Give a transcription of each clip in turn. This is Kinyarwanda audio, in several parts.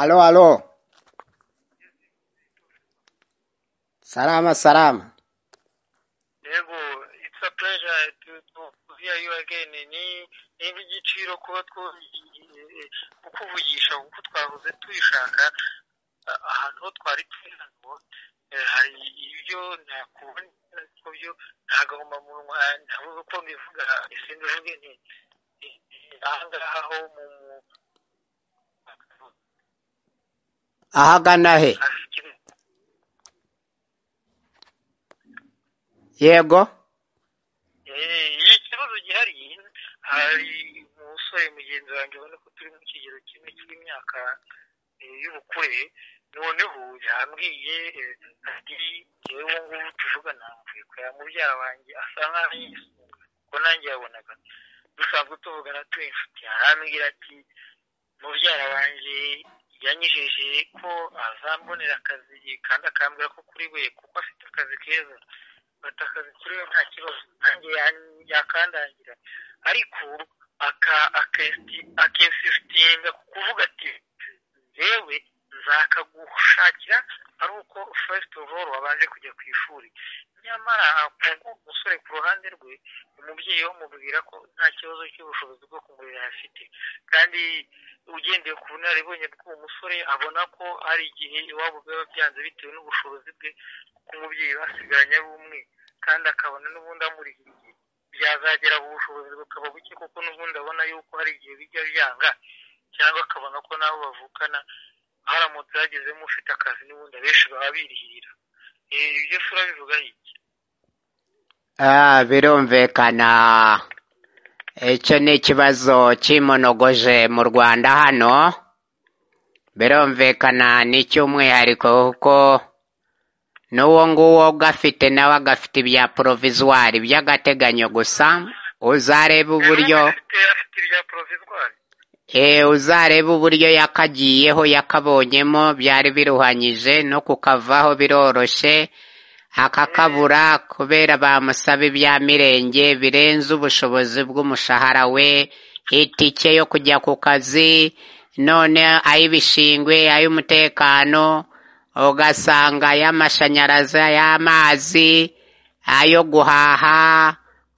Alo, alo. Salama, salama. Yego, it's a pleasure to, to to hear you again. Ni ni iby'igiciro kuba two- kukuvugisha kuko twahoze tuyishaka ah, ahantu ho twari turi hano eh, hari ibyo ntakubona ariko byo nta gahomamunwa ntabwo uko mbivuga ese mbivuge nti eh, eh, aha ngaha ho mu mu- Ahagana he? hafi kiri- Yego. Eh, iki kibazo gihari hari umusore mugenzi wanjye ubona ko turi mu kigero kimwe cy'imyaka eh, y'ubukure noneho yambwiye eh, ati njyewe ubu ngubu tuvugana mvuye kureba mubyara wanjye asa nk'aho yisunga kuko nanjye yabonaga dusanzwe tuvugana turi inshuti arambwira ati mubyara wanjye yanyijije ko azambonera akazi kandi akambwira ko kuri we kuko afite akazi keza afite akazi kuri we nta kibazo nanjye yan- yakandangira ariko aka akesi- akesitinga ku kuvuga ati yewe nzakagushakira ari uko first of all wabanje kujya ku ishuri nyamara ubwo umusore ku ruhande rwe umubyeyi we amubwira ko nta kibazo cy'ubushobozi bwo kumurera afite kandi ugendeye ku bunararibonye bw'uwo musore abona ko hari igihe iwabo biba byanze bitewe n'ubushobozi bwe kuko umubyeyi basigaranye ari umwe kandi akabona n'ubundi amurihiye igihe byazagera ku bushobozi bukaba buke kuko n'ubundi abona yuko hari igihe bijya byanga cyangwa akabona ko nabo bavukana haramutse hagezemo ufite akazi n'ubundi abenshi baba birihirira Eh, ibyo se urabivuga iki Ah, birumvikana. Icyo ni ikibazo cy'imonogoje mu Rwanda hano. Birumvikana ni icy'umwihariko kuko n'uwo nguwo gafite nawe agafite ibya porovizwari by'agateganyo gusa. Uzareba uburyo... afite afite ibya provizwari Eh, uzarebe uburyo yakagiyeho yakabonyemo byari biruhanyije no kukavaho biroroshye akakabura kubera bamusaba ibya mirenge birenze ubushobozi bw'umushahara we itike yo kujya ku kazi none ay'ibishingwe ay'umutekano ugasanga ay'amashanyarazi ay'amazi ayo guhaha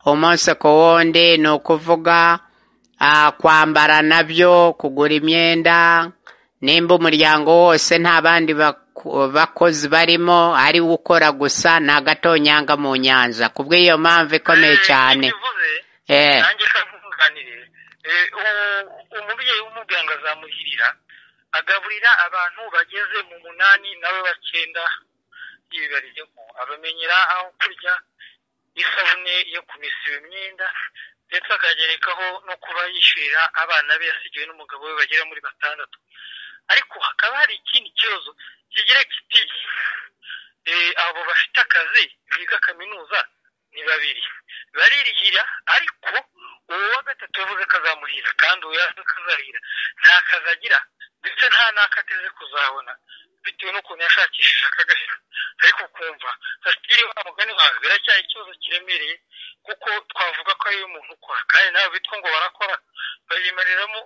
umunsi ku wundi ni ukuvuga ah, kwambara nabyo kugura imyenda nimba umuryango wose nta bandi baku- bakozi barimo ari we ukora gusa ni agatonyanga mu nyanja ku bw'iyo mpamvu ikomeye Eh, cyane bivuze eh, nanjye kamuganire umubyeyi w'umuganga azamuhirira agaburira abantu bageze mu munani nabo bakenda yibarijemo abamenyera aho kurya isabune yo kumesa iyo myenda ndetse akagerekaho no kuba yishyurira abana be yasigiwe n'umugabo we bagera muri batandatu ariko hakaba hari ikindi kibazo kigira kiti eh, abo bafite akazi biga kaminuza ni babiri baririhira ariko uwo wa gatatu yavuze ko azamuhira kandi uwo yavuze ko azahira nta kazi agira ndetse nta n'ako ateze kuzabona bitewe n'ukuntu yashakishije akagahera ariko kumva fasitire wa mugani wawe biracyari ikibazo kiremereye kuko twavuga ko ariwe muntu ukora kandi nawe bitwa ngo barakora bayimariramo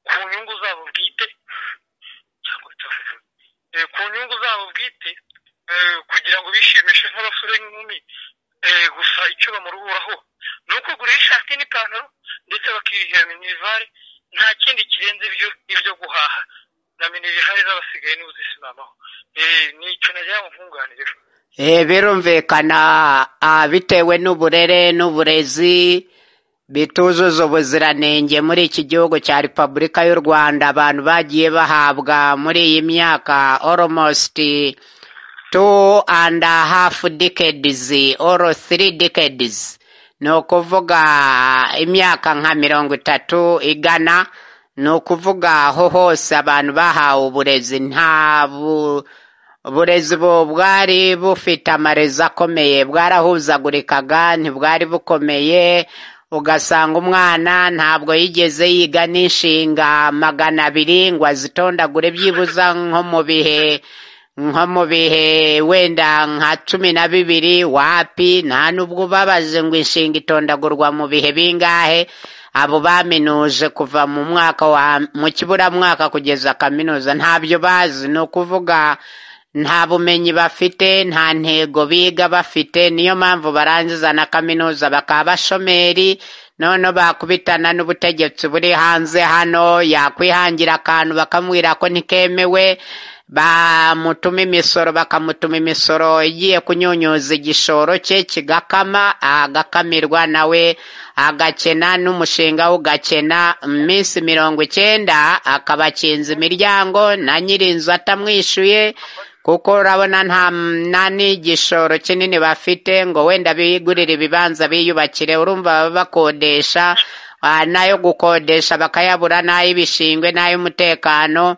ku nyungu zabo bwite cyangwa se eh, ku nyungu zabo bwite eh, kugira ngo bishimishe nk'abasore n'inkumi eh, gusa icyo bamuruhuraho ni uko kugura ishati n'ipantaro ndetse bakihera minivare nta kindi kirenze ibyo ibyo guhaha na minivare z'abasigaye nibo zisimamaho Eh, ni icyo nagira ngo nkunganire eh, birumvikana ah, bitewe n'uburere n'uburezi bituzuza ubuziranenge muri iki gihugu cya repubulika y'u rwanda abantu bagiye bahabwa muri iyi myaka almost two and a half decades or three decades ni ukuvuga imyaka nka mirongo itatu igana ni ukuvuga aho hose abantu bahawe uburezi nta bu uburezi bu bwari bufite amarezi akomeye bwarahuzagurikaga ntibwari bukomeye ugasanga umwana ntabwo yigeze yiga n'inshinga magana abiri ngo azitondagure byibuza nko mu bihe nko mu bihe wenda nka cumi na bibiri wapi nta nubwo ubabaje ngo inshinga itondagurwa mu bihe bingahe abo baminuje kuva mu mwaka wa mu kiburamwaka kugeza kaminuza ntabyo bazi ni ukuvuga nta bumenyi bafite nta ntego biga bafite niyo mpamvu barangiza na kaminuza bakaba bashomeri noneho bakubitana n'ubutegetsi buri hanze hano yakwihangira akantu bakamubwira ko ntikemewe bamutuma imisoro bakamutuma imisoro igiye kunyunyuza igishoro cye kigakama agakamirwa nawe agakena n'umushinga ugakena iminsi mirongo icyenda akaba akinze imiryango na nyirinzu atamwishyuye kuko urabona nta n'igishoro kinini bafite ngo wenda bigurire ibibanza biyubakire urumva baba bakodesha n'ayo gukodesha bakayabura n'ay'ibishingwe n'ay'umutekano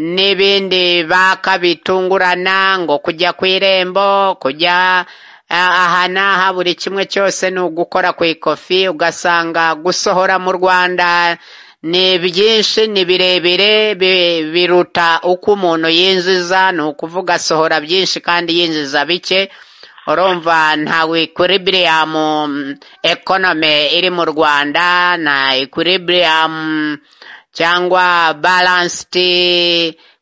n'ibindi baka bitungurana ngo kujya ku irembo kujya aha n'aha buri kimwe cyose ni ugukora ku ikofi ugasanga gusohora mu rwanda ni byinshi ni birebire biruta uko umuntu yinjiza ni ukuvuga asohora byinshi kandi yinjiza bike urumva nta ekwiribiriyamu ekonome iri mu rwanda nta ekwiribiriyamu cyangwa balansiti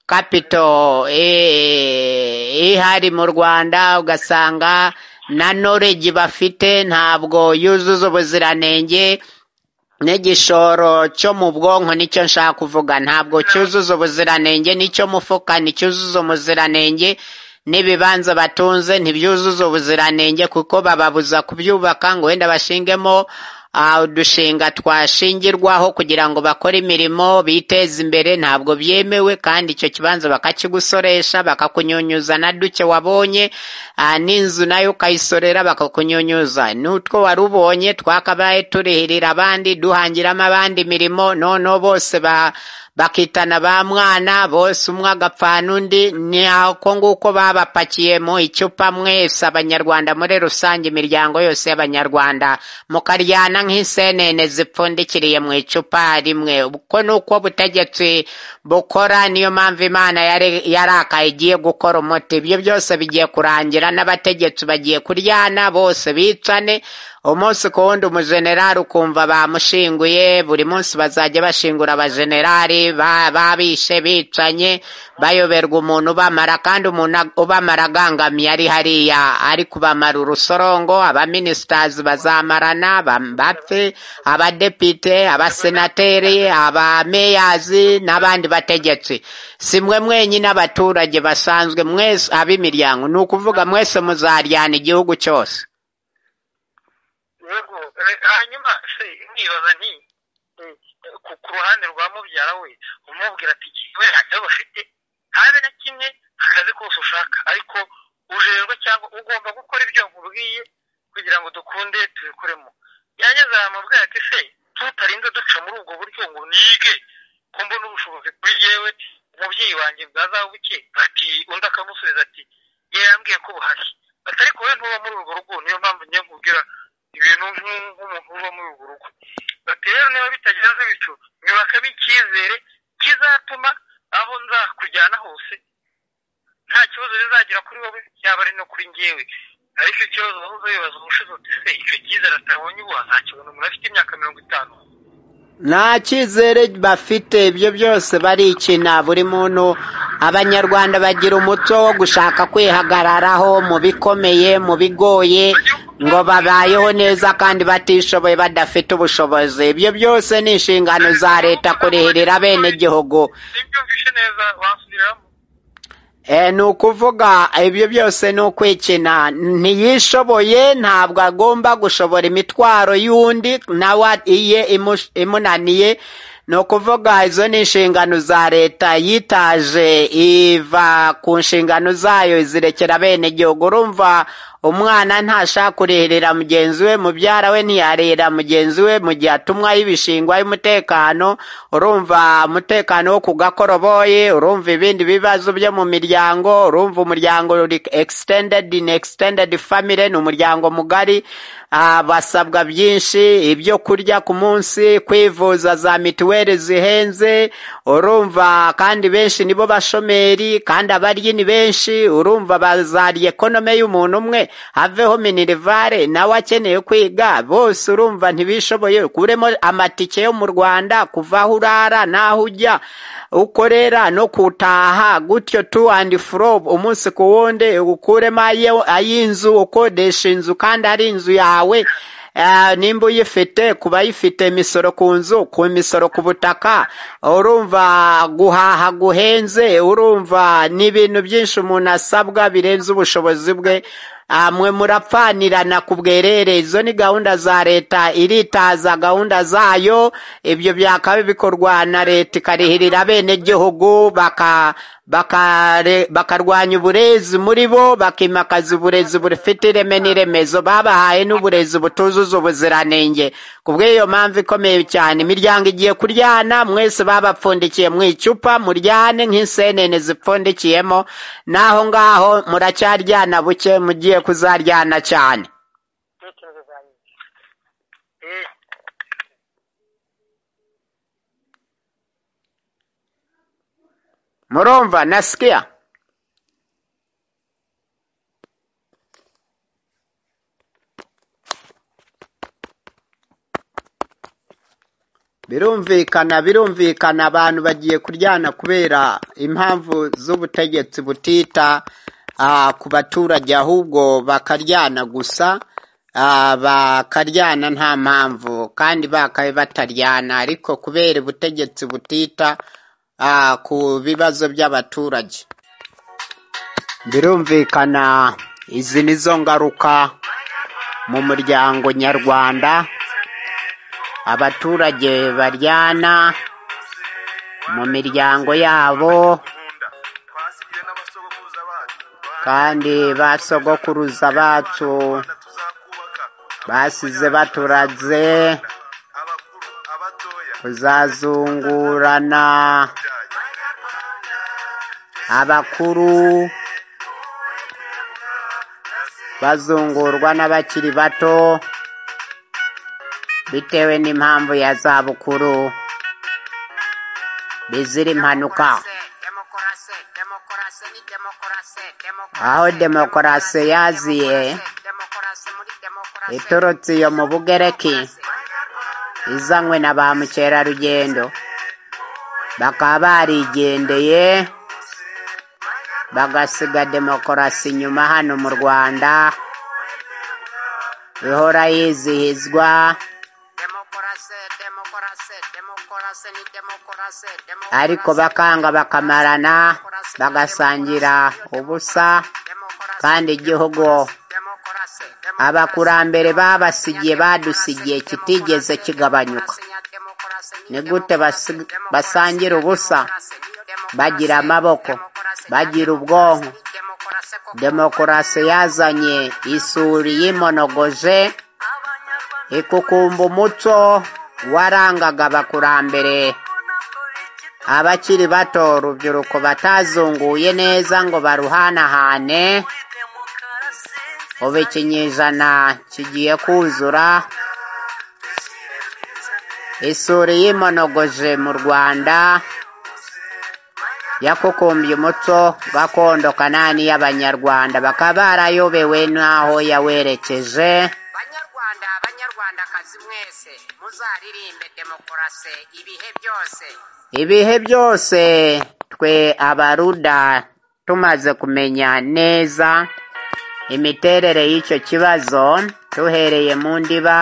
kapito ihari mu rwanda ugasanga na noregi bafite ntabwo yuzuza ubuziranenge n'igishoro cyo mu bwonko nicyo nshaka kuvuga ntabwo cyuzuza ubuziranenge nicyo mufuka nticyuzuza ubuziranenge n'ibibanza batunze ntibyuzuza ubuziranenge kuko bababuza kubyubaka ngo wenda bashingemo udushinga twashingirwaho kugira ngo bakore imirimo biteze imbere ntabwo byemewe kandi icyo kibanza bakakigusoresha bakakunyunyuza na duke wabonye n'inzu nayo ukayisorera bakakunyunyuza n'utwo wari ubonye twakabaye turihirira abandi duhangiramo abandi imirimo noneho bose bakitana ba mwana bose umwe agapfana undi ni ako nguko babapakiye mu icupa mwese abanyarwanda muri rusange imiryango yose y'abanyarwanda mukaryana nk'isenene zipfundikiriye mu icupa rimwe uko ni uko ubutegetsi bukora niyo mpamvu imana yarakaye igiye gukora umuti ibyo byose bigiye kurangira n'abategetsi bagiye kuryana bose bicane umunsi ku wundi umujenerali ukumva bamushinguye buri munsi bazajya bashingura abajenerali babishe bicanye bayoberwa umuntu ubamara kandi umuntu ubamara agangamiye ari hariya ari kubamara urusorongo abaminisitazi bazamarana bapfe abadepite abasenateri abameyazi n'abandi bategetsi si mwe mwenyine abaturage basanzwe mwese ab'imiryango ni ukuvuga mwese muzaryana igihugu cyose hanyuma se mwibaza nti ku ruhande rwa mubyara we umubwira ati we ntacyo bafite habe na kimwe akazi kose ushaka ariko ujerwe cyangwa ugomba gukora ibyo nkubwiye kugira ngo dukunde tubikuremo yanyuze ahantu mubwira ati se tutarinze duca muri ubwo buryo ngo nige ko mbona ubushobozi kuri yewe umubyeyi wanjye bwazabuke ati undi akamusubiza ati yambwiye ko buhari ati ariko we ntuba muri urwo rugo niyo mpamvu njye nkubwira ibintu nk'umuntu uba muri urwo rugo bati rero niba bitagenze bityo nyubakamo icyizere kizatuma aho nzakujyana hose nta kibazo bizagira kuri wowe yaba ari no kuri ngewe ariko ikibazo wahoze wibaza ubushize uti se icyo cyizere atabonye ubu azakibona umuntu afite imyaka mirongo itanu nta cyizere bafite ibyo byose barikina buri muntu abanyarwanda bagira umuco wo gushaka kwihagararaho mu bikomeye mu bigoye ngo babayeho neza kandi batishoboye badafite ubushobozi ibyo byose ni inshingano za leta kurihirira bene gihugu ni ukuvuga ibyo byose ni ukwikina ntiyishoboye ntabwo agomba gushobora imitwaro y'undi nawe iye imunaniye ni ukuvuga izo ni inshingano za leta yitaje iva ku nshingano zayo zirekera bene gihugu urumva umwana ntashaka kurihirira mugenzi we mubyara we ntiyarihira mugenzi we mu gihe atumwaho ibishingwa y'umutekano urumva umutekano wo ku gakoroboyi urumva ibindi bibazo byo mu miryango urumva umuryango extended in extended family ni umuryango mugari basabwa byinshi ibyo kurya ku munsi kwivuza za mituweli zihenze urumva kandi benshi nibo bashomeri kandi abaryi ni benshi urumva bazariye ekonome y'umuntu umwe haveho minirivare nawe akeneye kwiga bose urumva ntibishoboye ukuremo amatike yo mu rwanda kuva aho urara n'aho ujya ukorera no kutaha gutyo tu andi forobu umunsi ku wundi ukuremo ayo- ay'inzu ukodesha inzu kandi ari inzu yawe Ah, nimba uyifite kuba ayifite imisoro ku nzu ku misoro ku butaka urumva guhaha guhenze urumva ni ibintu byinshi umuntu asabwa birenze ubushobozi bwe Ah, mwe murapfanirana ku bwerere izo ni gahunda za leta iritaza gahunda zayo ibyo byakaba bikorwa na leta ikarihirira abenegihugu baka bakare- bakarwanya uburezi muri bo bakimakaza uburezi bufite ireme n'iremezo babahaye n'uburezi butuzuza ubuziranenge ku bw'iyo mpamvu ikomeye cyane imiryango igiye kuryana mwese babapfundikiye mu icupa muryane nk'insenene zipfundikiyemo n'aho ngaho muracyaryana buke mugiye kuzaryana cyane Tekerezo zanjye Eh, murumva nasikia birumvikana birumvikana abantu bagiye kuryana kubera impamvu z'ubutegetsi butita ah, ku baturage ahubwo bakaryana gusa ah, bakaryana nta mpamvu kandi bakabe bataryana ariko kubera ubutegetsi butita ah, ku bibazo by'abaturage birumvikana izi ni zo ngaruka mu muryango nyarwanda abaturage baryana mu miryango yabo twasigiwe n'abasogokuruza bacu kandi ba sogokuruza bacu Abana tuzakubaka basize baturaze abakuru abatoya kuzazungurana abakuru bazungurwa n'abakiri bato bitewe n'impamvu ya zabukuru bizira impanuka aho demokarasi yaziye iturutse iyo mu bugereki izanywe na ba mukerarugendo bakaba barigendeye bagasiga demokarasi inyuma hano mu rwanda ihora yizihizwa ariko ariko bakanga bakanga bakamarana bagasangira ubusa kandi igihugu abakurambere babasigiye badusigiye kitigeze kigabanyuka ni gute basi- basangira ubusa bagira amaboko bagira ubwonko demokarasi yazanye isuri y'imonogoje ikukumba umuco warangaga abakurambere abakiri bato urubyiruko batazunguye neza ngo baruhanahane ubu ikinyejana kigiye kuzura isuri y'imonogoje mu rwanda yakukumbye umuco gakondo kanani y'abanyarwanda bakaba barayobewe n'aho yawerekeje banyarwanda banyarwandakazi mwese muzaririmbe demokarasi ibihe byose ibihe byose twe abaruda tumaze kumenya neza imiterere y'icyo kibazo duhereye mu ndiba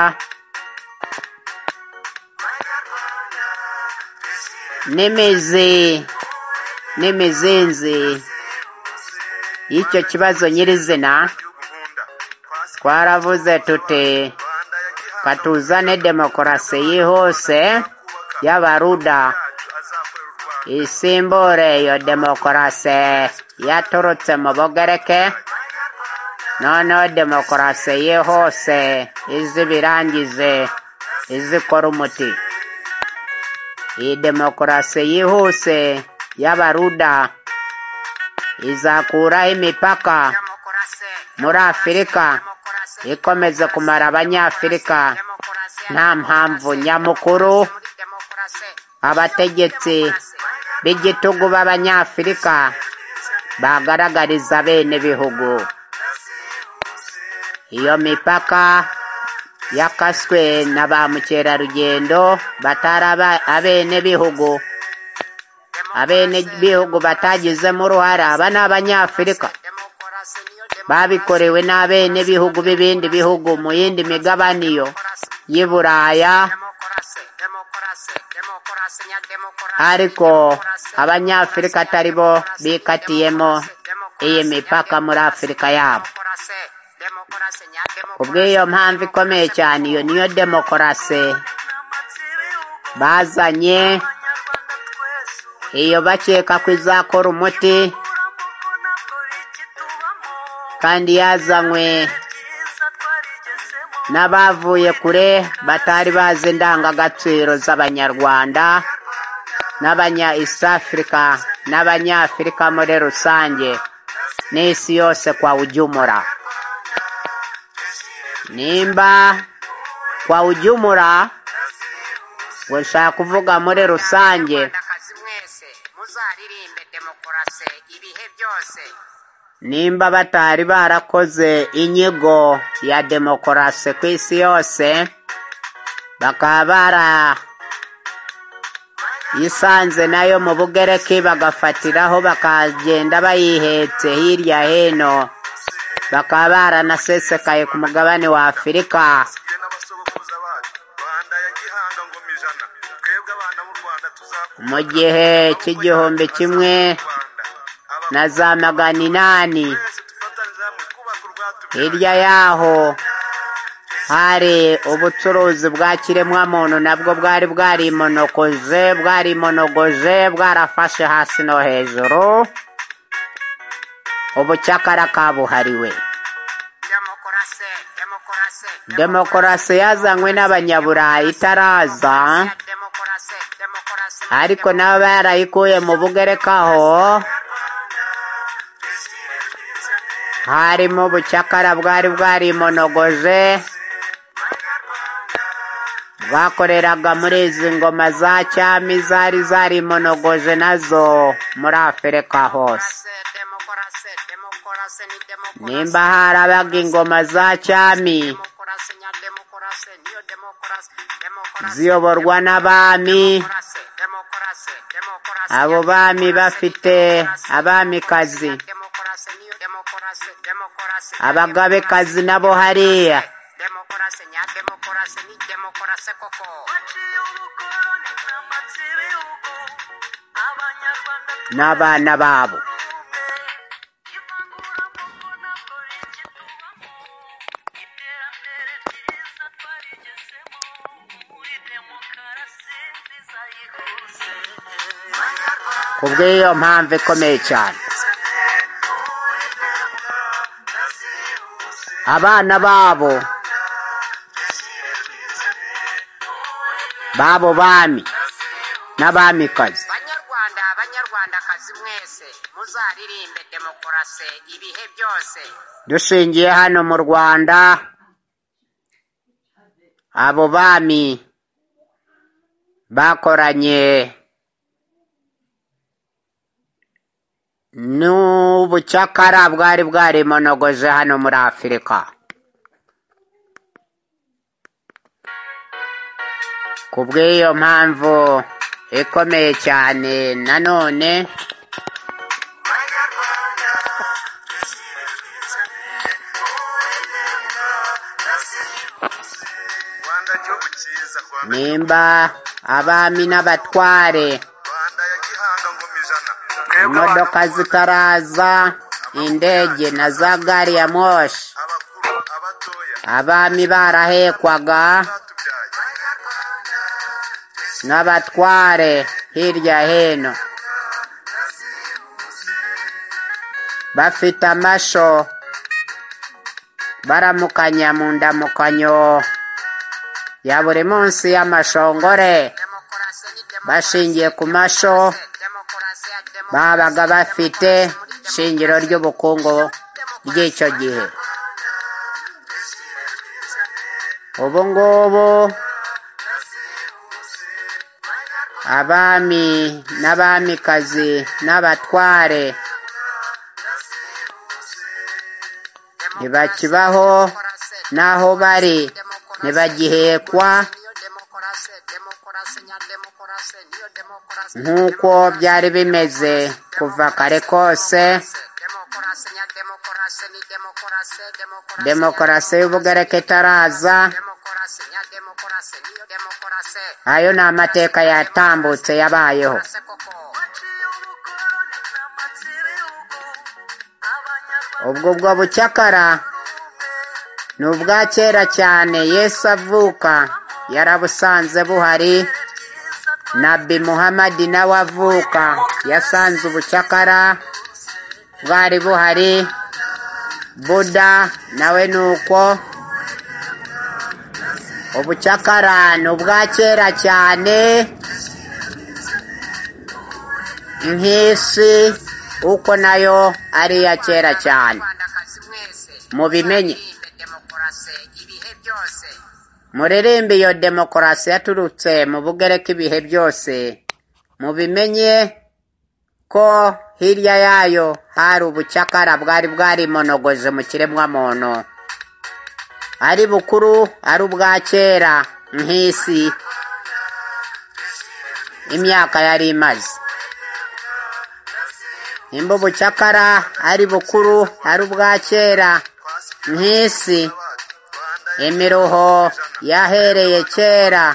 n'imizi n'imizinzi y'icyo kibazo nyirizina inkunda twasigiwe twaravuze tuti rwanda ya gihaza katuzane demokarasi yihuse y'abaruda yacu azakorera u rwanda isimbure iyo demokarasi yaturutse mu bugereke noneho demokarasi yihuse izi birangize izikora umuti iyi demokarasi yihuse y'abaruda izakuraho imipaka demokarasi muri afurika ikomeze kumara abanyafurika nta mpamvu nyamukuru abategetsi b'igitugu b'abanyafurika bagaragariza bene bihugu iyo mipaka yakaswe na ba mukerarugendo batari aba- abene bihugu abene bihugu batagizemo uruhare aba ni abanyafurika babikorewe n'abene bihugu b'ibindi bihugu mu yindi migabane iyo y'i buraya ariko abanyafurika atari bo bikatiyemo iyi mipaka muri afurika yabo kubw'iyo mpamvu ikomeye cyane iyo niyo demokarasi bazanye iyo bakeka ko izakora umuti kandi yazanywe n'abavuye kure batari bazi indangagaciro z'abanyarwanda n'abanya east africa n'abanyafurika muri rusange n'isi yose kwa ujumura nimba kwa ujumura ngo nshaka kuvuga muri rusange nimba batari barakoze inyigo ya demokarasi ku isi yose bakaba barayisanze nayo mu bugereki bagafatiraho bakagenda bayihetse hirya hino bakaba baranasesekaye ku mugabane wa afurika tugire n'abasogokuruza bacu rwanda ya gihanga ngoma ijana twebwe abana b'u rwanda tuzakuka mu gihe cy'igihumbi kimwe na za magana inani hirya yaho hari ubucuruzi bwa kiremwamuntu nabwo bwari bwarimonokoze bwarimonogoje bwarafashe hasi no hejuru ubucakara kabuhariwe demokarasi yazanywe n'abanyaburayi itaraza ariko nabo barayikuye mu bugerekaho harimo ubucakara bwari bwarimonogoje bwakoreraga muri izi ngoma za cyami zari zarimonogoje nazo muri afurika hose nimba harabaga ingoma za cyami ziyoborwa n'abami abo bami bafite abamikazi abagabekazi nabo hariya n'abana babo ku bw'iyo mpamvu ikomeye cyane abana babo babo bami n'abamikazi banyarwanda banyarwandakazi mwese muzaririmbe demokarasi ibihe byose dushingiye hano mu rwanda abo bami bakoranye n'ubucakara bwari bwarimonogoje hano muri afurika ku bw'iyo mpamvu ikomeye cyane nanone rwanda gihugu cyiza rwanda nimba abami n'abatware rwanda ya gihanga ngoma ijana imodoka zitaraza indege na za gari ya moshi abakuru abatoya abami barahekwaga batubyaye n'abatware hirya hino bafite amasho baramukanya mu ndamukanyo ya buri munsi y'amashongore bashingiye ku masho babaga bafite shingiro ry'ubukungu ry'icyo gihe ubu ngubu abami n'abamikazi n'abatware ntibakibaho n'aho bari ntibagihekwa nk'uko byari bimeze kuva kare kose demokarasi y'ubugereka itaraza ayo ni amateka yatambutse yabayeho ubwo bwo bucyakara ni ubwa kera cyane yesu avuka yarabusanze buhari nabi muhamadi nawe avuka yasanze ubucyakara bwari buhari buda nawe ni uko ubucakara ni ubwa kera cyane nk'isi uko nayo ari iya kera cyane mubimenye muririmbe iyo demokarasi yaturutse mu bugereka ibihe byose mubimenye ko hirya yayo hari ubucakara bwari bwarimonogoje mu kiremwamuntu ari bukuru ari ubwa kera nk'isi imyaka yari imaze nimba ubucakara ari bukuru ari ubwa kera nk'isi imiruho yahereye kera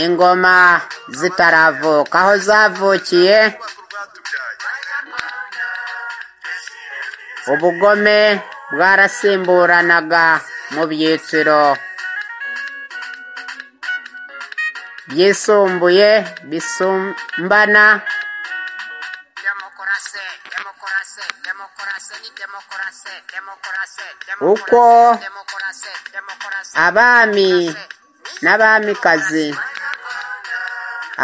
ingoma zitaravuka aho zavukiye ubugome bwarasimburanaga mu byiciro byisumbuye bisumbana uko abami n'abamikazi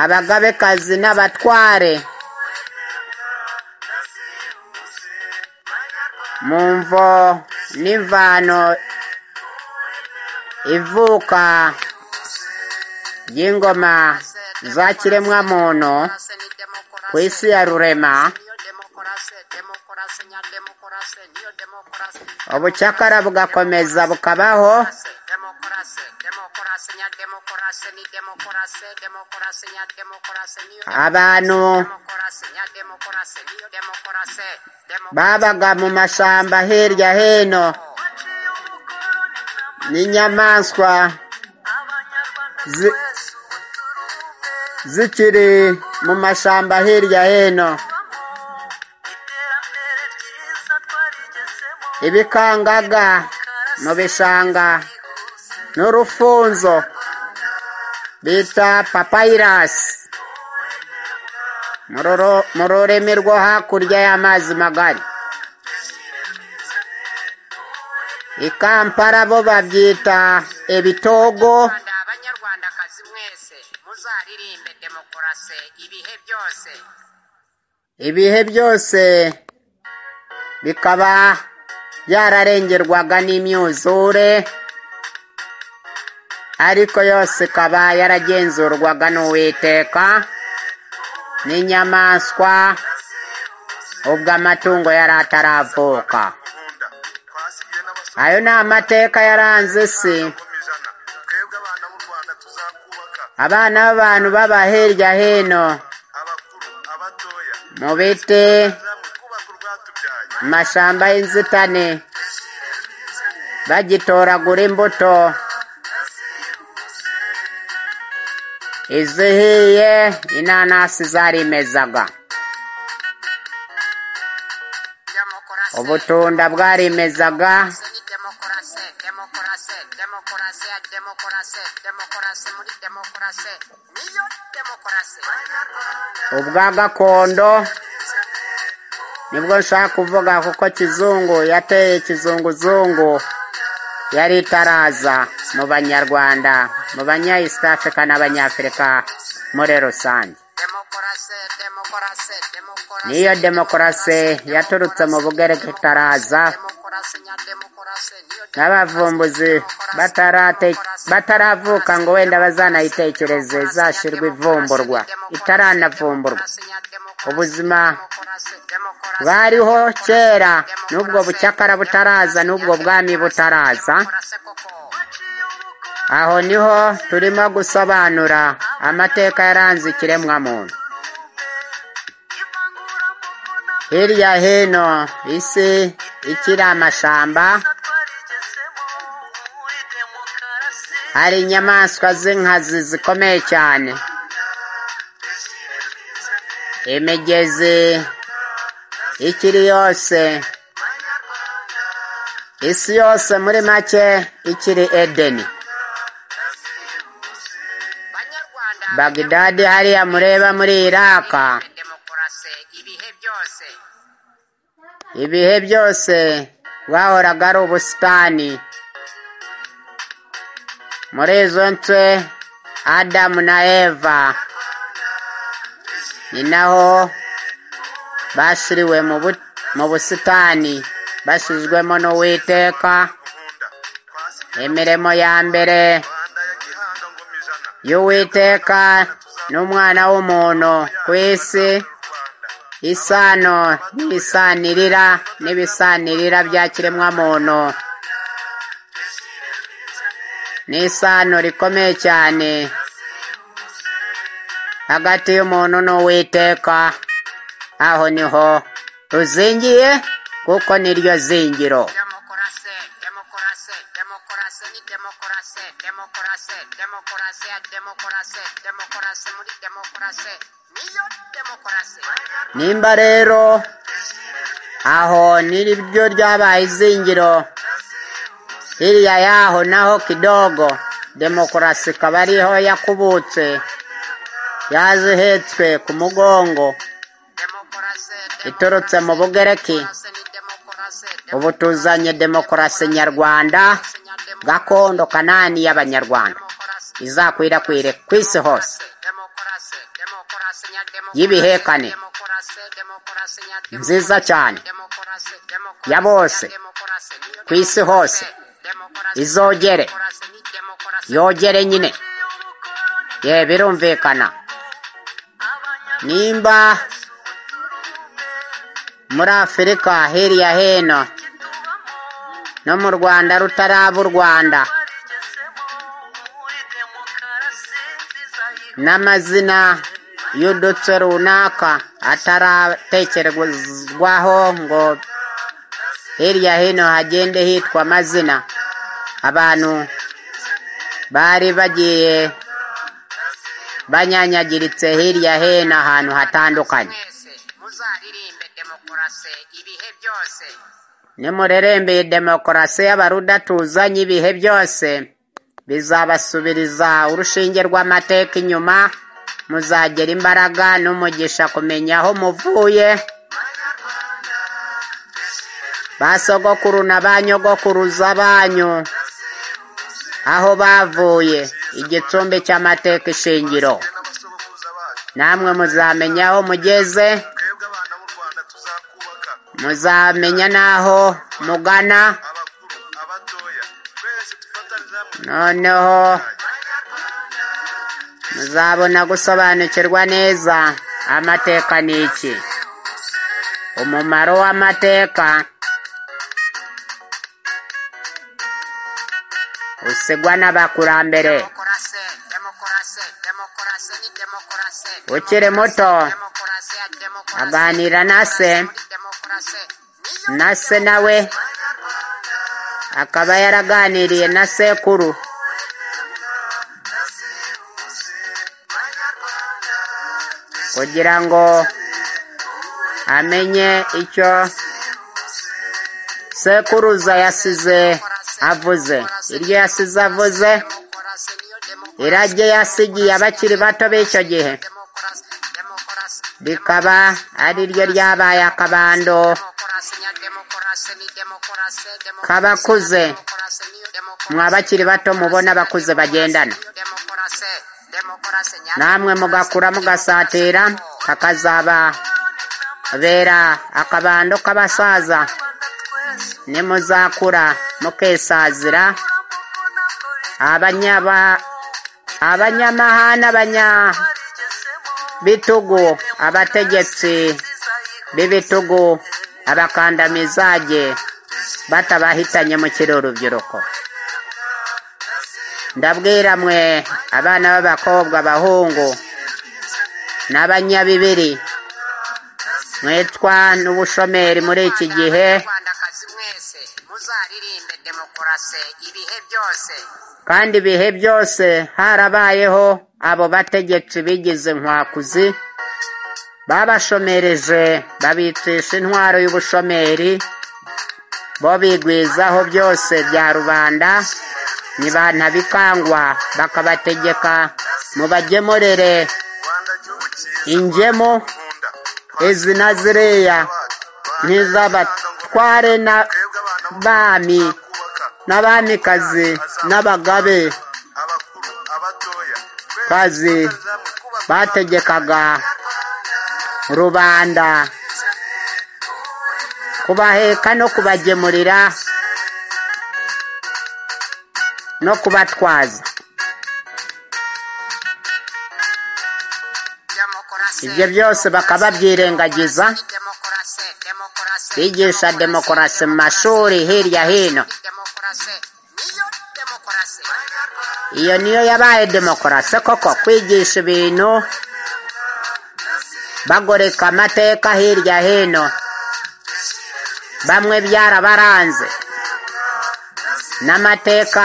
abagabekazi n'abatware mu mvo n'imvano ivuka y'ingoma za kiremwamuntu ku isi ya rurema ubucakara bugakomeza bukabaho abantu babaga mu mashyamba hirya hino n'inyamaswa zikiri mu mashyamba hirya hino ibikangaga mu bishanga n'urufunzo bita papayirasi mu rurimi rwo hakurya y'amazi magari i kampala bo babyita ebitogo ibihe byose bikaba byararengerwaga n'imyuzure ariko yose ikaba yaragenzurwaga n'uwiteka n'inyamaswa ubwo amatungo yari ataravuka ayo ni amateka yaranze isi abana b'abantu baba hirya hino mu biti mashyamba y'inzitane bagitoragura imbuto izihiye inanasi zarimezaga ubutunda bwarimezaga ubwa gakondo nibwo nshaka kuvuga kuko kizungu yateye kizunguzungu yari itaraza mu banyarwanda mu banya east africa n'abanyafurika muri rusange niyo demokarasi yaturutse mu bugereka itaraza n'abavumbuzi bataravuka ngo wenda bazanayitekereze izashyirwa ivumburwa itaranavumburwa ubuzima bwariho kera n'ubwo bucakara butaraza n'ubwo bwami butaraza aho niho turimo gusobanura amateka yaranze ikiremwamuntu hirya hino isi ikiri amashamba hari inyamaswa z'inkazi zikomeye cyane imigezi ikiri yose isi yose muri make ikiri edeni bagidadi hariya mureba muri iraka ibihe byose rwahoraga ari ubusitani muri izo nce adamu na eva ni naho bashyiriwe mu busitani bashyizwemo n'uwiteka imirimo ya mbere y'uwiteka n'umwana w'umuntu ku isi isano n'isanirira n'ibisanirira bya kiremwamuntu ni isano rikomeye cyane hagati y'umuntu n'uwiteka aho niho ruzingiye kuko niryo zingiro nimba rero aho niryo ryabaye izingiro hiriya yaho naho kidogo demokarasi ikaba ariho yakubutse yazihetswe ku mugongo iturutse mu bugereki ubu tuzanye demokarasi nyarwanda gakondo kanani y'abanyarwanda izakwirakwire ku isi hose y'ibihe kane nziza cyane ya bose ku isi hose izogere yogere nyine ye birumvikana nimba muri afurika hirya hino no mu rwanda rutaraba u rwanda n'amazina y'udutse runaka ataratekerezwaho ngo hirya hino hagende hitwa amazina abantu bari bagiye banyanyagiritse hirya hino ahantu hatandukanye nimurerembeye demokarasi y'abarudatuza ibihe byose bizabasubiriza urushinge rw'amateka inyuma muzagera imbaraga n'umugisha kumenya aho muvuye ba sogokuru na ba nyogokuruza banyu aho bavuye igicumbi cy'amateka ishingiro namwe muzamenya aho mugeze muzamenya n'aho mugana noneho muzabona gusobanukirwa neza amateka ni iki umumaro w'amateka usigwa n'abakurambere ukiri muto aganira na se na se nawe akaba yaraganiriye na sekuru kugira ngo amenye icyo sekuruza yasize avuze iryo yasize avuze irage yasigiye abakiri bato b'icyo gihe rikaba ari ryo ryabaye akabando kabakuze mwa bakiri bato mubona abakuze bagendana namwe mugakura mugasatira kakazaba bera akabando k'abasaza nimuzakura mukesazira abanyamahana bitugu abategetsi b'ibitugu abakandamizaje batabahitanye mukiri urubyiruko ndabwira mwe abana b'abakobwa abahungu n'abanyabibiri mwitwa n'ubushomeri muri iki gihe muzaririmbe demokarasi ibihe byose kandi ibihe byose harabayeho abo bategetsi bigize inkwakuzi babashomereje babicisha intwaro y'ubushomeri bo bigwizaho byose bya rubanda ntibanabikangwa bakabategeka mubagemurire ingemu izi na ziriya ntizabatware n'abami n'abamikazi n'abagabe kazi bategekaga rubanda kubaheka no kubagemurira no kubatwaza ibyo byose bakaba byirengagiza bigisha demokarasi mu mashuri hirya hino iyo niyo yabaye demokarasi koko kwigisha ibintu bagoreka amateka hirya hino bamwe byarabaranze n'amateka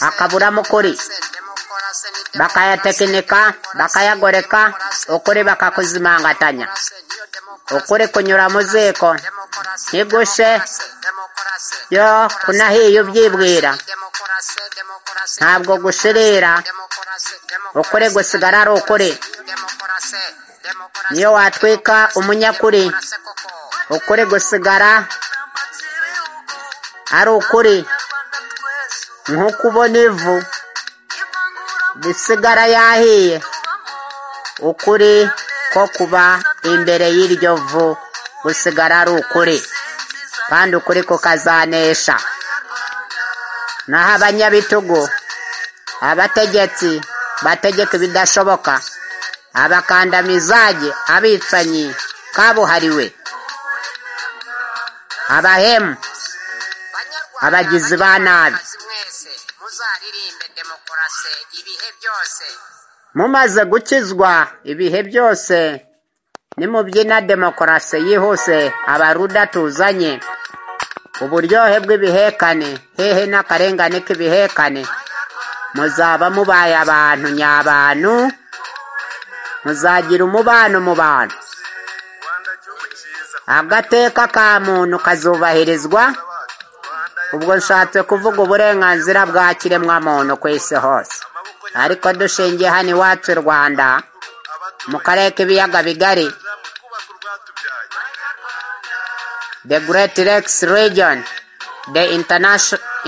akaburamo ukuri bakayatekinika bakayagoreka ukuri bakakuzimangatanya ukuri kunyura mu ziko ntigushe yo kunahiye ubyibwira ntabwo gushirira ukuri gusigara ari ukuri niyo watwika umunyakuri ukuri gusigara ari ukuri nk'uko ubona ivu risigara yahiye ukuri ko kuba imbere y'iryo vu gusigara ari ukuri kandi ukuri kukazanesha naho abanyabitugu abategetsi bategeka ibidashoboka abakandamizage abicanyi kabuhariwe abahemu abagizi ba nabi mumaze gukizwa ibihe byose nimubyina demokarasi yihuse abaruda tuzanye uburyohe bw'ibihekane hehe n'akarengane k'ibihekane muzaba mubaye abantu nyabantu muzagira umubano mu bantu agateka ka muntu kazubahirizwa ubwo nshatse kuvuga uburenganzira bwa kiremwamuntu ku isi hose ariko dushingiye hano iwacu i rwanda mu karere k'ibiyaga bigari the great lakes region the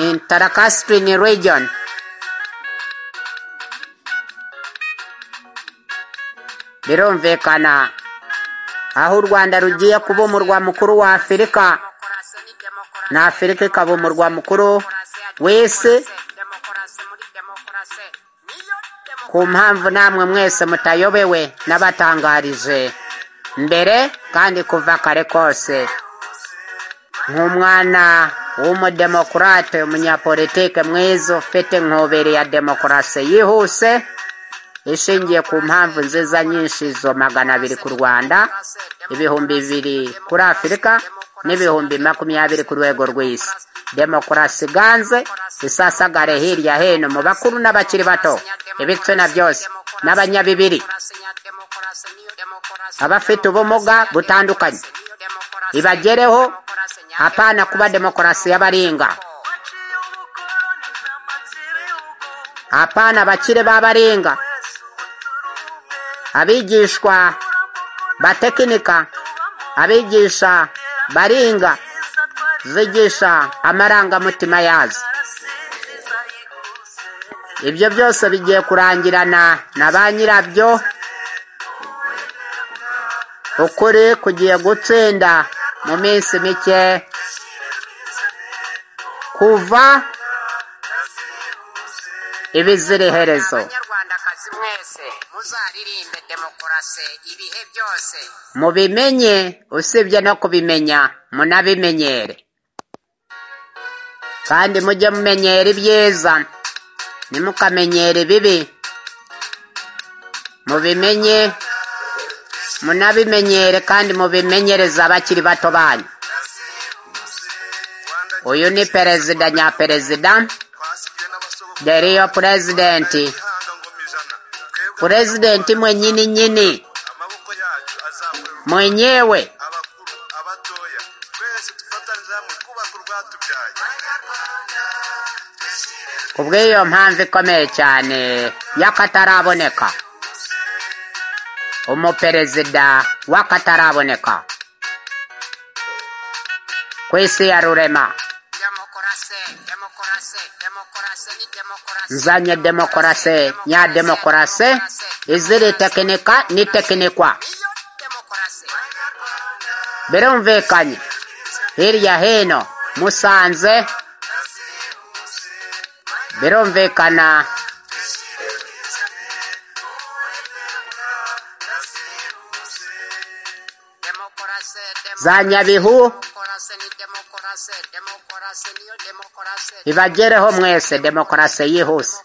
intercaspian region birumvikana aho u rwanda rugiye kuba umurwa mukuru wa afurika na afurika ikaba umurwa mukuru w'isi ku mpamvu namwe mwese mutayobewe n'abatangarije mbere kandi kuva kare kose nk'umwana w'umudemokurate umunyapolitike mwiza ufite inkubiri ya demokarasi yihuse ishingiye ku mpamvu nziza nyinshi zo magana abiri ku rwanda ibihumbi bibiri kuri afurika n'ibihumbi makumyabiri ku rwego rw'isi demokarasi ganze isasagare hirya hino mu bakuru n'abakiri bato ibitsina byose n'abanyabibiri abafite ubumuga butandukanye ibagereho apana kuba demokarasi y'abaringa apana abakire b'abaringa abigishwa batekinika abigisha baringa zigisha amarangamutima yazo ibyo byose bigiye kurangirana na ba nyirabyo ukuri kugiye gutsinda mu minsi mike kuva ibiziriherezo bazi mwese muzaririmbe demokarasi ibihe byose mubimenye usibye no kubimenya munabimenyere kandi mujye mumenyera ibyiza ntimukamenyere ibibi mubimenye munabimenyere kandi mubimenyereze abakiri bato banyu uyu ni perezida nyaperezida deriyo purezidenti purezidenti mwenyini nyini amaboko yacu azakorerwa mwenyewe abakuru abatoya twese dufatanyirize hamwe twubaka urwatubyaye kubw'iyo mpamvu ikomeye cyane y'akataraboneka umuperezida w'akataraboneka ku isi ya rurema demokarasi demokarasi demokarasi ni demokarasi nzanye demokarasi nya demokarasi iziri tekinika n'itekinikwa niyo demokarasi birumvikanye hirya hino musanze birumvikana demokarasi za demokarasi nyabihu ni demokarasi demokarasi niyo demokarasi ibagereho mwese demokarasi yihuse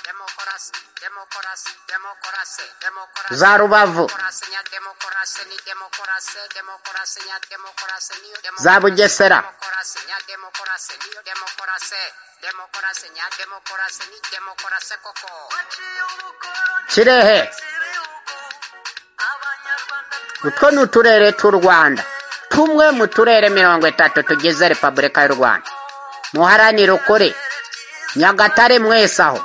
demokarasi demokarasi demokarasi demokarasi demokarasi za rubavu demokarasi nya demokarasi ni demokarasi demokarasi nya demokarasi niyo demokarasi za bugesera demokarasi nya demokarasi niyo demokarasi demokarasi nya demokarasi ni demokarasi koko kirehe utwo ni uturere tw'u rwanda tumwe mu turere mirongo itatu tugize repubulika y'u rwanda muharanire ukuri nyagatare mwese aho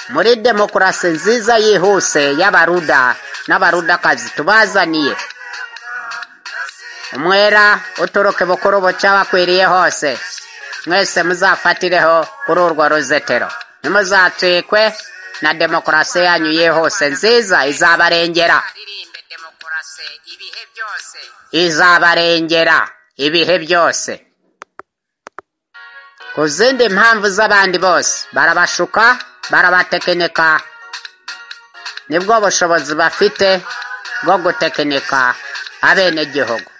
muri demokarasi nziza yihuse y'abaruda n'abarudakazi tubazaniye umwera uturuke bukuru buca bakwiriye hose mwese muzafatireho kuri urwo ruzetero ntimuzacikwe na demokarasi yanyu yihuse nziza izabarengera aririmbe demokarasi ibihe byose izabarengera ibihe byose ku zindi mpamvu z'abandi bose barabashuka barabatekinika nibwo bushobozi bafite bwo gutekinika abenegihugu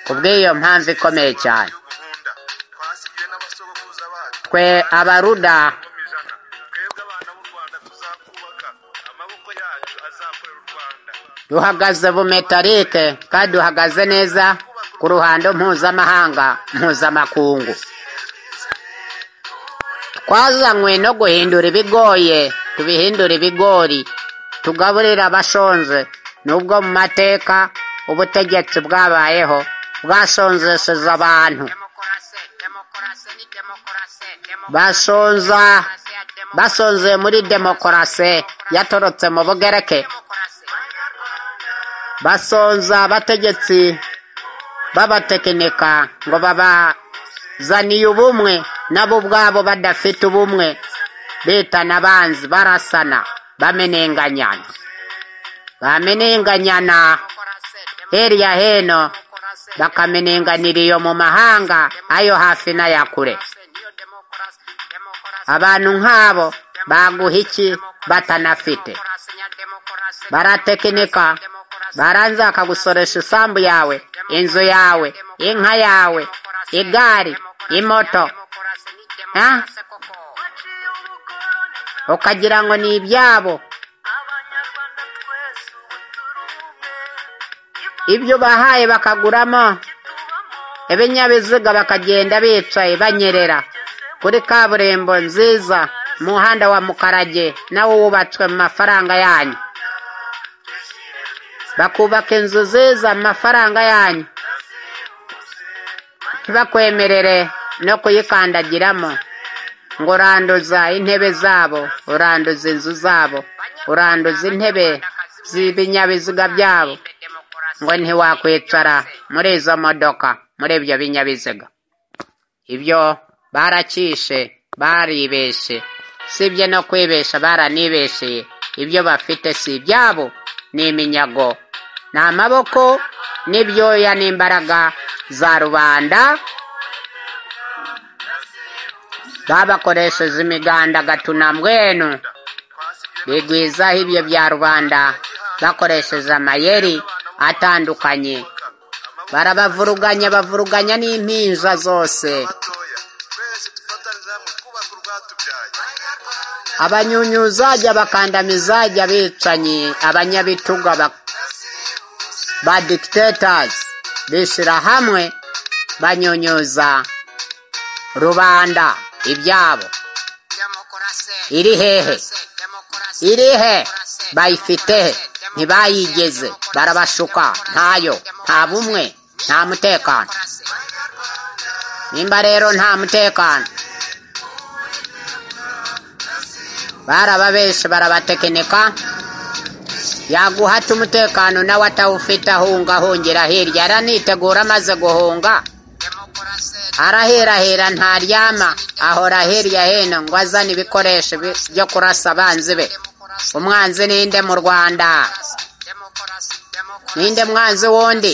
ku bw'iyo mpamvu ikomeye cyane yo guhunda twasigiwe n'abasogokuruza bacu twe abaruda mu ijana twebwe abana b'u rwanda tuzakubaka amaboko yacu azakorera u rwanda duhagaze bumetarike kandi duhagaze neza ku ruhando mpuzamahanga mpuzamakungu twazanywe no guhindura ibigoye tubihindura ibigori tugaburira abashonje nubwo mu mateka ubutegetsi bwabayeho bwashonjesheje abantu demokarasi demokarasi ni demokarasi bashonza basonzeye muri demokarasi yaturutse mu bugereke demokarasi basonza abategetsi b'abatekinika ngo babazaniye ubumwe nabo ubwabo badafite ubumwe bitana abanzi barasana bamenenganyana bamenenganyana demokarasi hirya hino demokarasi bakamenenganira iyo mu mahanga ayo hafi n'aya kure niyo demokarasi demokarasi abantu nk'abo baguha iki batanafite demokarasi nya demokarasi baratekinika baranze bakagusoresha isambu yawe inzu yawe inka yawe igare imoto demokarasi ni ha? demokarasi koko ukagira ngo ni ibyabo ibyo ubahaye bakaguramo ibinyabiziga bakagenda bicaye banyerera kuri kaburimbo nziza umuhanda wa mukarage nawo wubatswe mu mafaranga yanyu bakubaka inzu nziza mu mafaranga yanyu ntibakwemerere no kuyikandagiramo ngo uranduza intebe zabo uranduza inzu zabo uranduza intebe z'ibinyabiziga byabo ngo ntiwakwicara muri izo modoka muri ibyo binyabiziga ibyo baracyishe baribeshe sibye no kwibesha baranibesheye ibyo bafite si ibyabo ni iminyago ni amaboko n'ibyoya n'imbaraga za rubanda babakoresheje imigandagatura mbwenu bigwizaho ibyo bya rubanda bakoresheje amayeri atandukanye barabavuruganya bavuruganya n'impinja zose batoya twese dufatanyije hamwe twubaka urwatubyaye abanyunyuzajya bakandamizajya abicanyi abanyabitugu aba- ba dikitatazi bishyira hamwe banyunyuza rubanda ibyabo iri hehe iri he bayifite he ntibayigeze barabashuka ntayo nta bumwe nta mutekano nimba rero nta mutekano barababeshe barabatekinika yaguhata umutekano nawe atawufite ahunga ahungira hirya aranitegura amaze guhunga araherahera ntaryama ahora hirya hino ngo azane ibikoresho bi- byo kurasa abanzi be umwanzi ninde mu rwanda ninde mwanzi wundi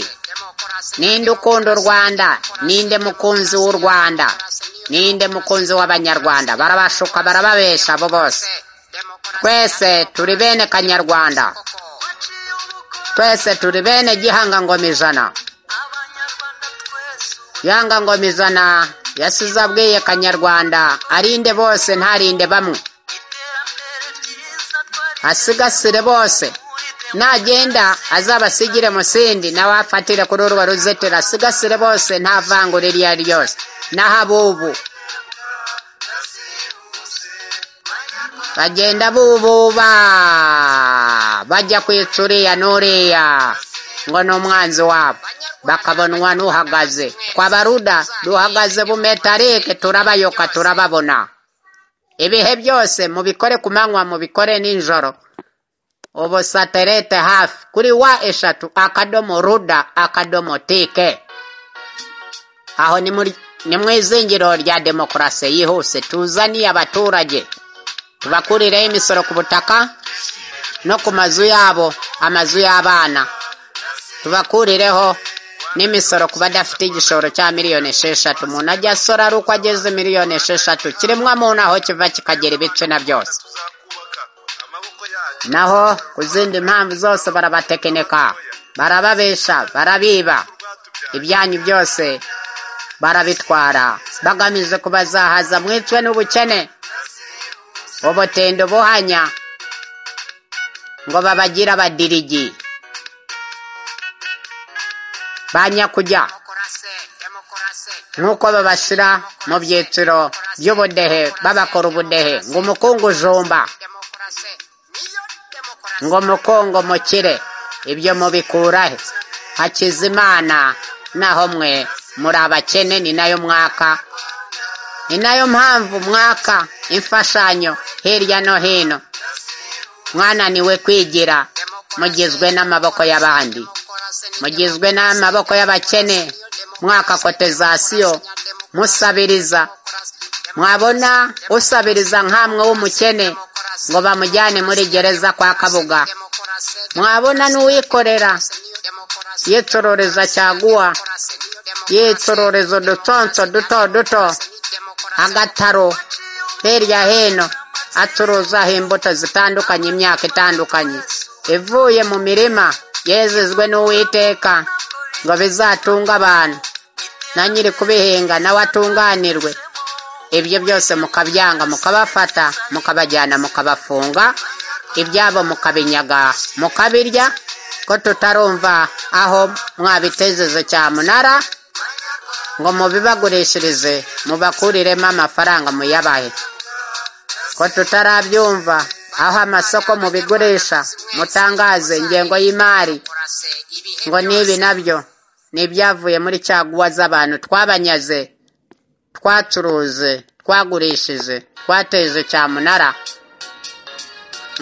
ninde ukunda u rwanda ninde mukunzi w'u rwanda ninde mukunzi w'abanyarwanda barabashuka barababesha abo bose twese turi bene kanyarwanda twese turi bene gihanga ngoma ijana gihanga ngoma ijana yasize abwiye kanyarwanda arinde bose ntarinde bamwe asigasire bose nagenda azabasigire musindi nawe afatire kuri urwo ruzitiro asigasire bose nta vangura iryo ari ryo ryose n'ahabubu bagenda bububa bajya kwica uriya n'uriya ngo ni umwanzi wabo bakabonwa n'uhagaze twabaruda duhagaze bumetarike turabayoka turababona ibihe byose mubikore ku manywa mubikore nijoro ubu satelite hafi kuri wa eshatu akadomo ruda akadomo tike aho ni muri- ni mu izingiro rya demokarasi yihuse tuzaniye abaturage tubakurireho imisoro ku butaka no ku mazu yabo amazu y'abana tubakurireho n'imisoro ku badafite igishoro cya miliyoni esheshatu umuntu ajya asora ari uko ageze miliyoni esheshatu kiremwa muntu aho kiva kikagera ibice na byose tuzakubaka amaboko yacu naho ku zindi mpamvu zose barabatekinika barababesha barabiba ibyanyu byose barabitwara bagamije kubazahaza mwicwe n'ubukene ubutendo buhanya ngo babagire abadirigi ba nyakujya nk'uko babashyira mu byiciro by'ubudehe babakora ubudehe ngo umukungujumba ngo mukongo mukire ibyo mubikurahe hakizimana naho mwe muri abakene ni nayo mwaka ni nayo mpamvu mwaka imfashanyo hirya no hino mwananiwe kwigira mugizwe n'amaboko y'abandi mugizwe n'amaboko y'abakene mwaka kotezasiyo musabiriza mwabona usabiriza nk'amwe w'umukene ngo bamujyane muri gereza kwa kabuga mwabona n'uwikorera yicororeza cyaguwa yicororeza udutonso duto duto agataro hirya hino acuruzaho imbuto zitandukanye imyaka itandukanye ivuye mu mirima yezezwe n'uwiteka ngo bizatunga abantu na nyiri kubihinga nawe atunganirwe ibyo byose mukabyanga mukabafata mukabajyana mukabafunga ibyabo mukabinyaga mukabirya ko tutarumva aho mwabitezeze cyamunara ngo mubibagurishirize mubakuriremo amafaranga muyabahe ko tutarabyumva aho amasoko mubigurisha mutangaze ingengo y'imari ngo n'ibi nabyo ni ibyavuye muri caguwa z'abantu twabanyaze twacuruze twagurishije twateje cyamunara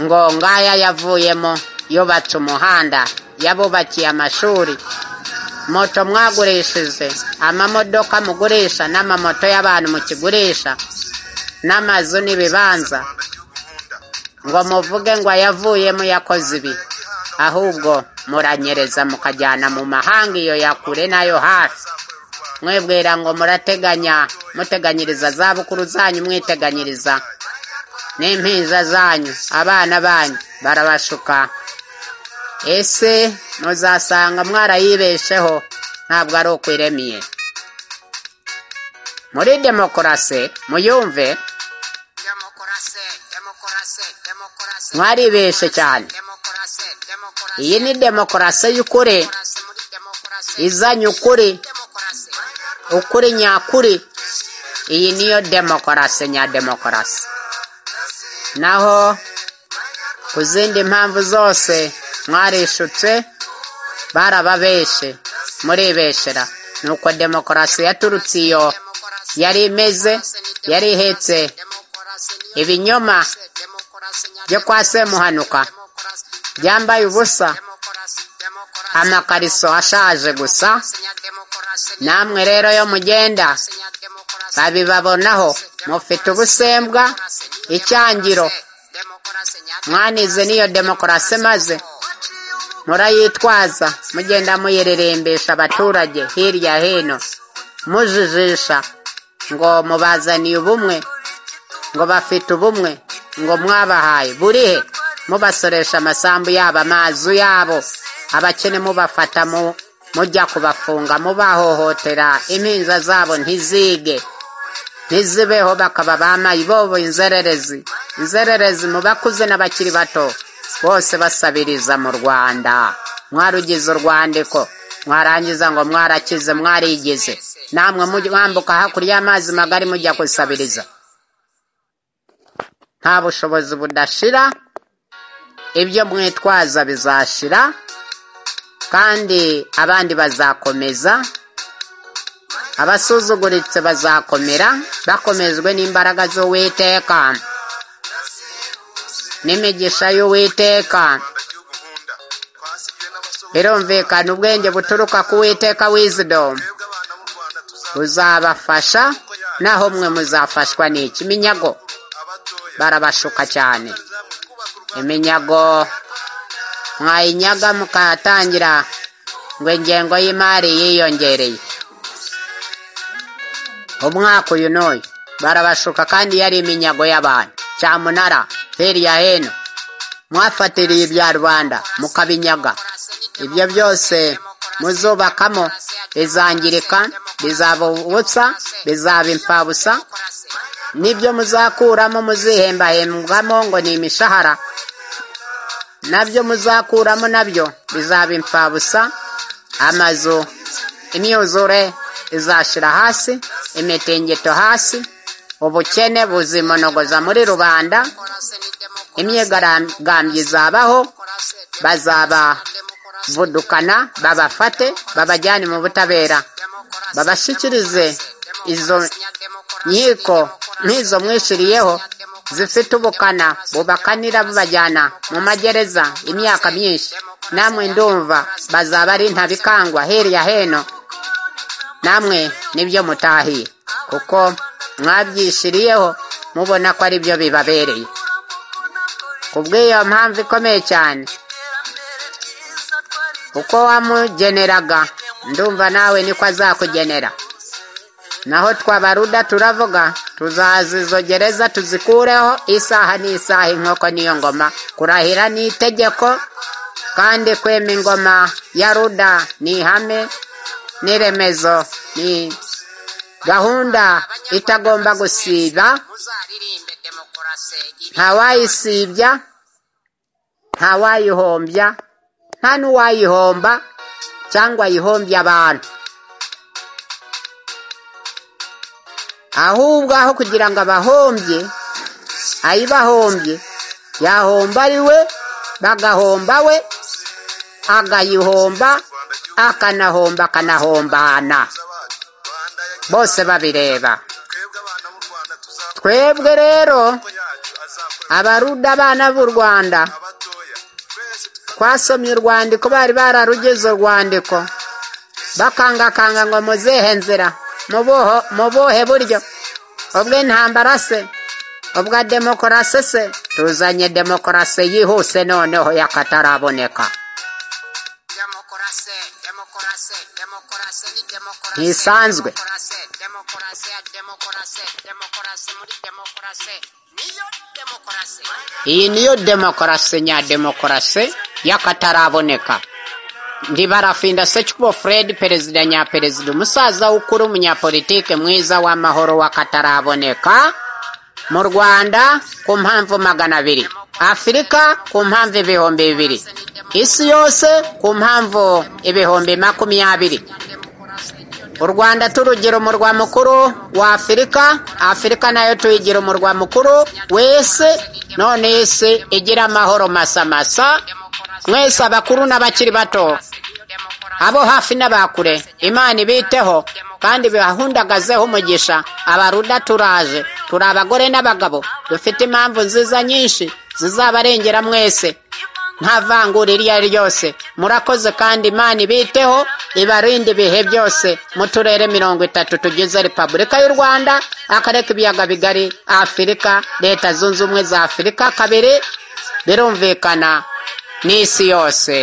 ngo ngaya yavuyemo yubatse umuhanda yabubakiye amashuri moto mwagurishije amamodoka mugurisha n'amamoto y'abantu mukigurisha n'amazu n'ibibanza ngo muvuge ngo yavuyemo yakoze ibi ahubwo muranyereza mukajyana mu mahanga iyo yakure n'ayo hafi mwebwira ngo murateganya muteganyiriza zabukuru zanyu mwiteganyiriza n'impinja zanyu abana banyu barabashuka ese muzasanga mwarayibesheho ntabwo ari uko iremiye muri demokarasi muyumve demokarasi demokarasi demokarasi mwaribeshe cyane demokarasi demokarasi iyi ni demokarasi y'ukuri demokarasi muri demokarasi izanye ukuri demokarasi ukuri nyakuri iyi niyo demokarasi nya demokarasi naho ku zindi mpamvu zose mwarishutse barababeshe muribeshera nuko demokarasi yaturutse iyo demokarasi yari imeze yari ihetse demokarasi niyo ibinyoma demokarasi nya byo kwa semuhanuka demokarasi byambaye ubusa demokarasi demokarasi amakariso ashaje gusa nya demokarasi nya namwe rero yo mugenda demokarasi babibabonaho mufite ubusembwa icyangiro mwanize n'iyo demokarasi maze murayitwaza mugenda muyiririmbisha abaturage hirya hino mujijisha ngo mubazaniye ubumwe ngo bafite ubumwe ngo mwabahaye burihe mubasoresha amasambu yabo amazu yabo abakene mubafata mu- mujya kubafunga mubahohotera impinja zabo ntizige ntizibeho bakaba bamayi bobo inzererezi inzererezi mu bakuze n'abakiri bato bose basabiriza mu rwanda mwarugize urwandiko mwarangiza ngo mwarakize mwarigize namwe mujya- mwambuka hakurya y'amazi magari mujya gusabiriza nta bushobozi budashira ibyo mwitwaza bizashira kandi abandi bazakomeza abasuzuguritse bazakomera bakomejwe n'imbaraga z'uwiteka n'imigisha y'uwiteka abandagihugu nkunda twasigiwe n'abasohoka birumvikana ubwenge buturuka ku witeka wizidomu twebwe abana b'u rwanda tuzaba buzabafasha naho mwe muzafashwa n'iki iminyago abatoya barabashuka cyane bazamwe twubaka u rwanda iminyago mwayinyaga mukatangira ngo ingengo y'imari yiyongereye umwaka uyu n'uyu barabashuka kandi yari iminyago y'abantu cyamunara hirya hino mwafatiriye ibya rubanda mukabinyaga ibyo byose muzubakamo bizangirika bizaba ubutsa bizaba imfabusa n'ibyo muzakuramo muzihembahembwamo ngo ni imishahara nabyo muzakuramo nabyo bizaba imfabusa amazu imyuzure izashira hasi imitingito hasi ubukene buzimonogoza muri rubanda imyigaragambyo izabaho bazabavudukana babafate babajyane mu butabera babashyikirize izo nkiko nk'izo mwishiriyeho zifite ubukana bubakanira bubajyana mu magereza imyaka myinshi namwe ndumva bazaba ari ntabikangwa hirya heno namwe nibyo mutahiye kuko mwabyishiriyeho mubona ko ari byo bibabereye ku bw'iyo mpamvu ikomeye cyane uko wamugeneraga ndumva nawe niko azakugenera naho twabaruda turavuga tuzaza izo gereza tuzikureho isaha n'isaha inkoko niyo ngoma kurahira ni itegeko kandi kwema ingoma ya ruda ni ihame n'iremezo ni gahunda itagomba gusiba muzaririmbe demokarasi ntawayisibya ntawayihombya nta n'uwayihomba cyangwa yihombye abantu ahubwo aho kugira ngo abahombye ayibahombye yahomba ari we bagahomba we agayihomba akanahomba akanahombana bacu rwanda ya bose babireba twebwe twebwe abana b'u rwanda tuzaba rero yacu azakora abaruda abana b'u rwanda abatoya twese twasomye urwandiko bari bararugize urwandiko bakangakanga ngo muzehe nzira mubuho mubuhe buryo ubwo intambara se ubwa demokarasi se tuzanye demokarasi yihuse noneho y'akataraboneka demokarasi demokarasi demokarasi ni demokarasi ntisanzwe demokarasi ya demokarasi demokarasi muri demokarasi niyo demokarasi iyi niyo demokarasi nya demokarasi y'akataraboneka ndibarafinda secubo fred perezida nya perezida umusaza w'ukuri umunyapolitike mwiza w'amahoro w'akataraboneka mu rwanda ku mpamvu magana abiri afurika ku mpamvu ibihumbi bibiri isi yose ku mpamvu ibihumbi makumyabiri u rwanda turugira umurwa mukuru wa afurika afurika nayo tuyigira umurwa mukuru wese none isi igira amahoro masamasa mwese abakuru n'abakiri bato abo hafi n'abakure imana ibiteho kandi bibahundagazeho umugisha abaruda turaje turi abagore n'abagabo dufite impamvu nziza nyinshi zizabarengera mwese nta vangura iryo ari ryo ryose murakoze kandi imana ibiteho ibarinde ibihe byose mu turere mirongo itatu tugize repubulika y'u rwanda akarere k'ibiyaga bigari afurika leta zunze ubumwe za afurika kabiri birumvikana n'isi yose